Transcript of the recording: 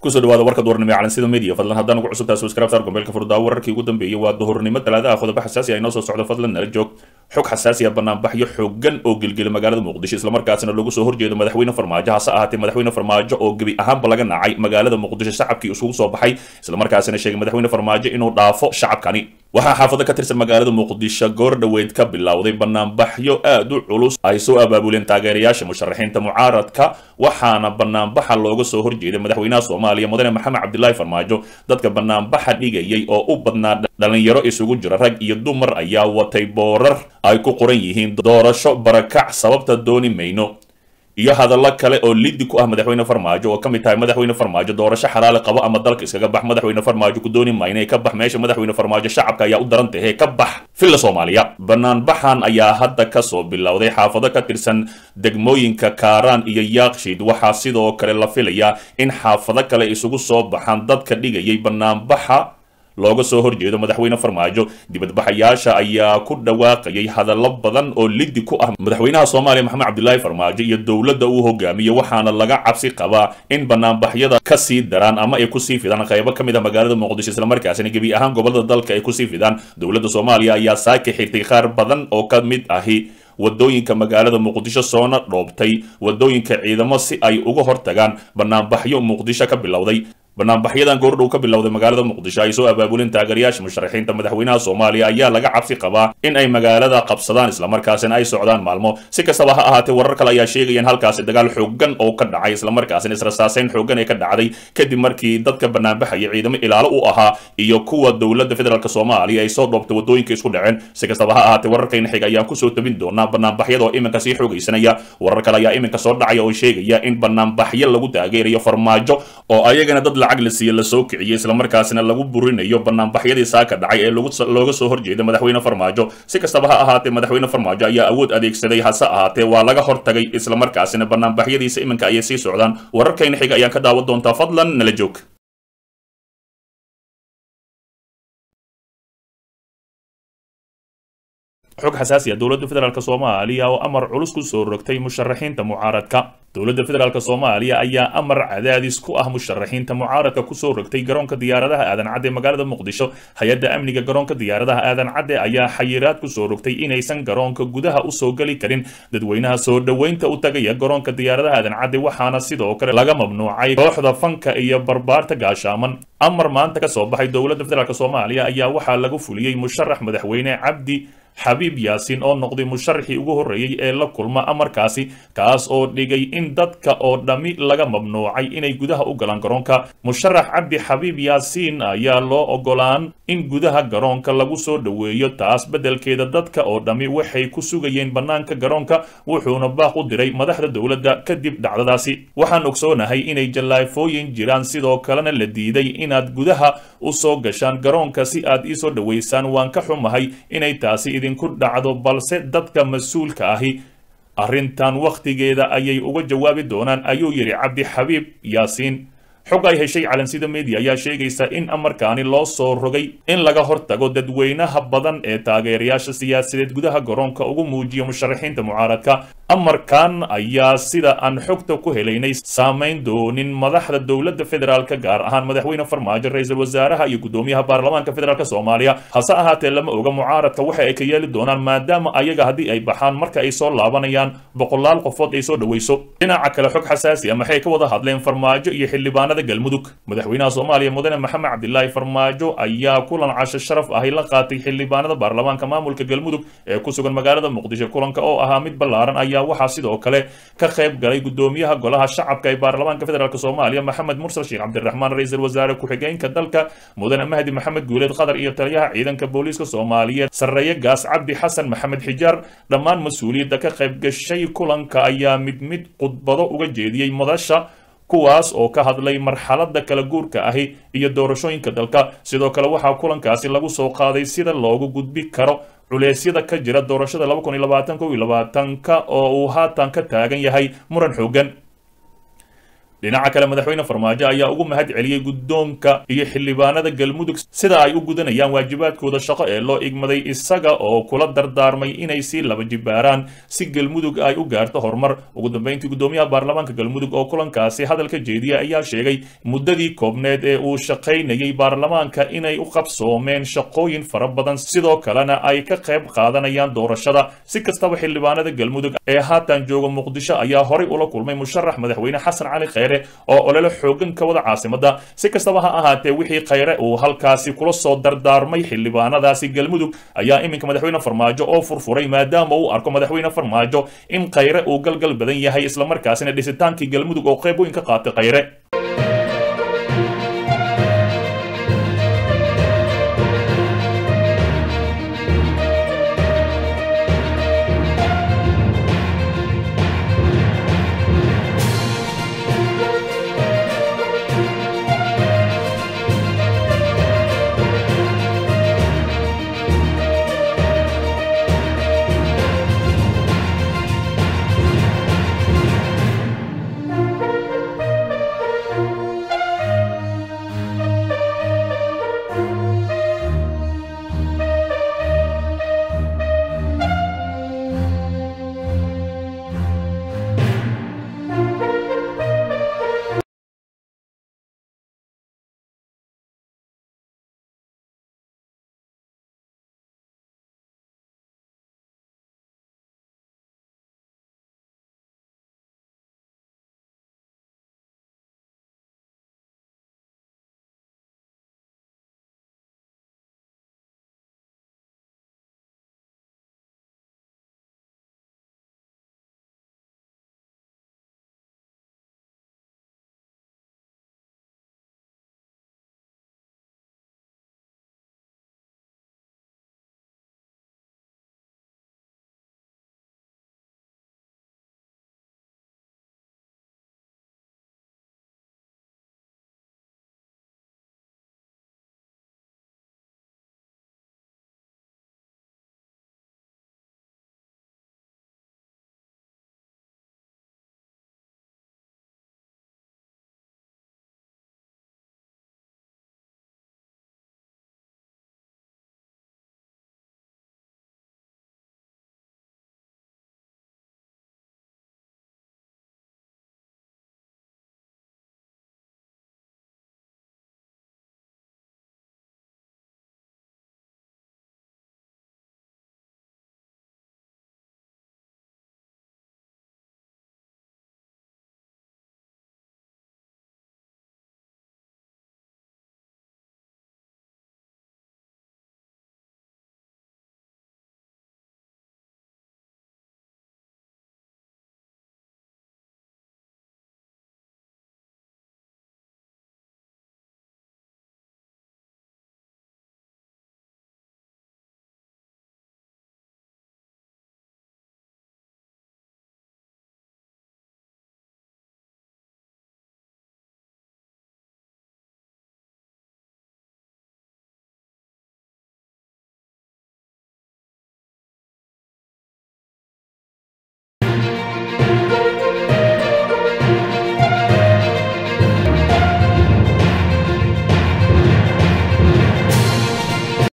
kusoo dhawaada warka duhurnimo ee calansida media fadlan haddaan ugu cusubtaa subscribe saar gombeelka furdaa wararkii ugu dambeeyey waa duhurnimo talaadaha qodobo xasaasi ah inoo soo socdo fadlan nala joog xog xasaasi ah banaanbaxyo xoogan oo gelgela magaalada muqdisho islamarkaasina lagu soo horjeedo madaxweyne farmaajo hase ahaatee madaxweyne farmaajo oo gebi ahaanba laga nacay magaalada muqdisho shacabkii isugu soo baxay islamarkaasina sheegay madaxweyne farmaajo inuu dhaafo shacabkani waxaa xaafado ka tirsan magaalada muqdisho goor dhoweyd ka bilowday banaanbaxyo aad u culus ay soo abaabuleen taageerayaasha musharaxiinta mucaaradka waxaana banaanbaxa looga soo horjeeday madaxweynaha soomaaliya mudane maxamed cabdilaahi farmaajo dadka banaanbaxa dhigayay oo u badnaa dhalinyaro isugu jira rag iyo dumar ayaa watay boorar ay ku qoran yihiin doorasho barakac sababta dooni mayno iyo hadallo kale oo liddi ku ah madaxweyne farmaajo oo ka mid tahay madaxweyne farmaajo doorasho xalaali qabo ama dalka iskaga bax madaxweyne farmaajo ku dooni mayna ka bax meesha madaxweyne farmaajo shacabka ayaa u daran tahe ka bax filla soomaaliya banaanbaxan ayaa hadda kasoo bilowday xaafado ka tirsan degmooyinka kaaraan iyo yaakshiid waxaa sidoo kale la filayaa in xaafado kale isugu soo baxaan dadka dhigayay banaanbaxa looga soo horjeedo madaxweyne farmaajo dibadbaxayaasha ayaa ku dhawaaqayay hadallo badan oo liddi ku ah madaxweynaha soomaaliya maxamed cabdilaahi farmaajo iyo dowladda uu hogaamiyo waxaana laga cabsi qabaa in banaanbaxyada kasii daraan ama ay kusii fidaan qaybo ka mid ah magaalada muqdisho islamarkaasina gebi ahaan gobolada dalka ay kusii fidaan dowladda soomaaliya ayaa saaki xirtay qaar badan oo ka mid ahi wadooyinka magaalada muqdisho soona dhoobtay wadooyinka ciidamo si ay uga hortagaan banaanbaxyo muqdisho ka bilowday banaanbaxyadan goordhow ka bilowday magaalada muqdisho ay soo abaabuleen taageerayaasha musharaxiinta madaxweynaha soomaaliya ayaa laga cabsi qabaa in ay magaalada qabsadaan islamarkaasina ay socdaan maalmo si kastaba ha ahaatee warar kale ayaa sheegayaan halkaasi dagaal xoogan oo ka dhacay islamarkaasina israsaaseyn xoogan ee ka dhacday kadib markii dadka banaanbaxaya ciidamo ilaalo u ahaa iyo kuwa dowladda federaalk soomaaliya ay soo dhoobtay wadooyinka isku dhaceen si kastaba ha ahaatee wararkayna xiga ayaan kusoo tabin doonaa banaanbaxyada oo iminka sii xoogaysanaya warar kale ayaa iminka soo dhacaya oo sheegaya in banaanbaxyo lagu taageerayo farmaajo oo ayagana dad lacag la siiye lasoo kiciyey islamarkaasina lagu burinayo banaanbaxyadii saaka dhacay ee looga soo horjeeda madaxweyne farmaajo si kastaba ha ahaatee madaxweyne farmaajo ayaa awood adeegsaday hase ahaatee waa laga hortagay islamarkaasina banaanbaxyadiisa iminka ayay sii socdaan wararkayna xiga ayaan ka daawan doontaa fadlan nala joog xog xasaasi ah dowladda federaalk soomaaliya oo amar culus ku soo rogtay musharaxiinta mucaaradka dowladda federaalk soomaaliya ayaa amar cadaadis ku ah musharaxiinta mucaaradka kusoo rogtay garoonka diyaaradaha aadan cadde magaalada muqdisho hay-adda amniga garoonka diyaaradaha aadan cadde ayaa xayiraad kusoo rogtay inaysan garoonka gudaha usoo geli karin dadweynaha soo dhoweynta u tagaya garoonka diyaaradaha aadan cadde waxaana sidoo kale laga mamnuucay kooxda fanka iyo barbaarta gaashaaman amar maanta ka soo baxay dowladda federaalk soomaaliya ayaa waxaa lagu fuliyey musharax madaxweyne cabdi xabiib yaasiin oo noqday musharaxii ugu horreeyey ee la kulma amarkaasi kaas oo dhigay in dadka oo dhammi laga mamnuucay inay gudaha u galaan garoonka musharax cabdi xabiib yaasiin ayaa loo ogolaan in gudaha garoonka lagu soo dhoweeyo taas beddelkeeda dadka oo dhammi waxay ku sugayeen bannaanka garoonka wuxuuna baaq u diray madaxda dowladda kadib dhacdadaasi waxaan ogsoonahay inay jallaafooyin jiraan sidoo kalena la diiday inaad gudaha u soo gashaan garoonka si aad iisoo dhoweysaan waan ka xumahay inay taasi idinku dhacdo balse dadka mas-uulka ahi arrintan wakhtigeeda ayay uga jawaabi doonaan ayuu yidhi cabdi xabiib yaasiin xog ay heshay calansida media ayaa sheegaysa in amarkaani loo soo rogay in laga hortago dadweynaha badan ee taageerayaasha siyaasadeed gudaha garoonka ugu muujiya musharaxiinta mucaaradka amarkan ayaa sida aan xogta ku helaynay saamayn doonin madaxda dowladda federaalka gaar ahaan madaxweyne farmaajo ra-iisul wasaaraha iyo gudoomiyaha baarlamaanka federaalk soomaaliya hase ahaatee lama oga mucaaradka waxa ay ka yeeli doonaan maadaama ayaga haddii ay baxaan marka ay soo laabanayaan boqolaal qofood ay soo dhoweyso dhinaca kale xog xasaasi ah maxay ka wada hadleen farmaajo iyo xildhibaanada galmudug madaxweynaha soomaaliya mudane maxamed cabdilaahi farmaajo ayaa kulan casho sharaf ahi la qaatay xildhibaanada baarlamaanka maamulka galmudug ee ku sugan magaalada muqdisho kulanka oo ahaa mid ballaaran ayaa waxaa sidoo kale ka qayb galay gudoomiyaha golaha shacabka ee baarlamaanka federaalk soomaaliya maxamed mursal sheekh cabdiraxmaan ra-iisul wasaare ku-xigeenka dalka mudane mahdi maxamed guuleed qatar iyo taliyaha ciidanka booliiska soomaaliyeed sarreeye gaas cabdi xasan maxamed xijaar dhammaan mas-uuliyadda ka qayb gashay kulanka ayaa mid mid khudbado uga jeediyey madasha kuwaas oo ka hadlay marxaladda kala guurka ahi iyo doorashooyinka dalka sidoo kale waxaa kulankaasi lagu soo qaaday sida loogu gudbi karo culeysyada ka jira doorashada laba kun iyo labaatan kow iyo labaatanka oo uu haatan ka taagan yahay muran xoogan dhinaca kale madaxweyne farmaajo ayaa ugu mahad celiyey guddoonka iyo xildhibaanada galmudug sida ay u gudanayaan waajibaadkooda shaqo ee loo igmaday isaga oo kula dardaarmay inay sii laba jibaaraan si galmudug ay u gaarto horumar ugu dambeyntii guddoomiyaha baarlamaanka galmudug oo kulankaasi hadalka jeediya ayaa sheegay muddadii koobneed ee uu shaqaynayay baarlamaanka inay u qabsoomeen shaqooyin fara badan sidoo kalena ay ka qayb qaadanayaan doorashada si kastaba xildhibaanada galmudug ee haatan jooga muqdisho ayaa horay ula kulmay musharax madaxweyne xasan cali kheyre oo olole xoogan ka wada caasimada si kastaba ha ahaatee wixii kheyre uu halkaasi kula soo dardaarmay xildhibaanadaasi galmudug ayaa iminka madaxweyne farmaajo oo furfuray maadaama uu arko madaxweyne farmaajo in kheyre uu galgal badan yahay islamarkaasina dhisitaankii galmudug oo qayb weyn ka qaatay kheyre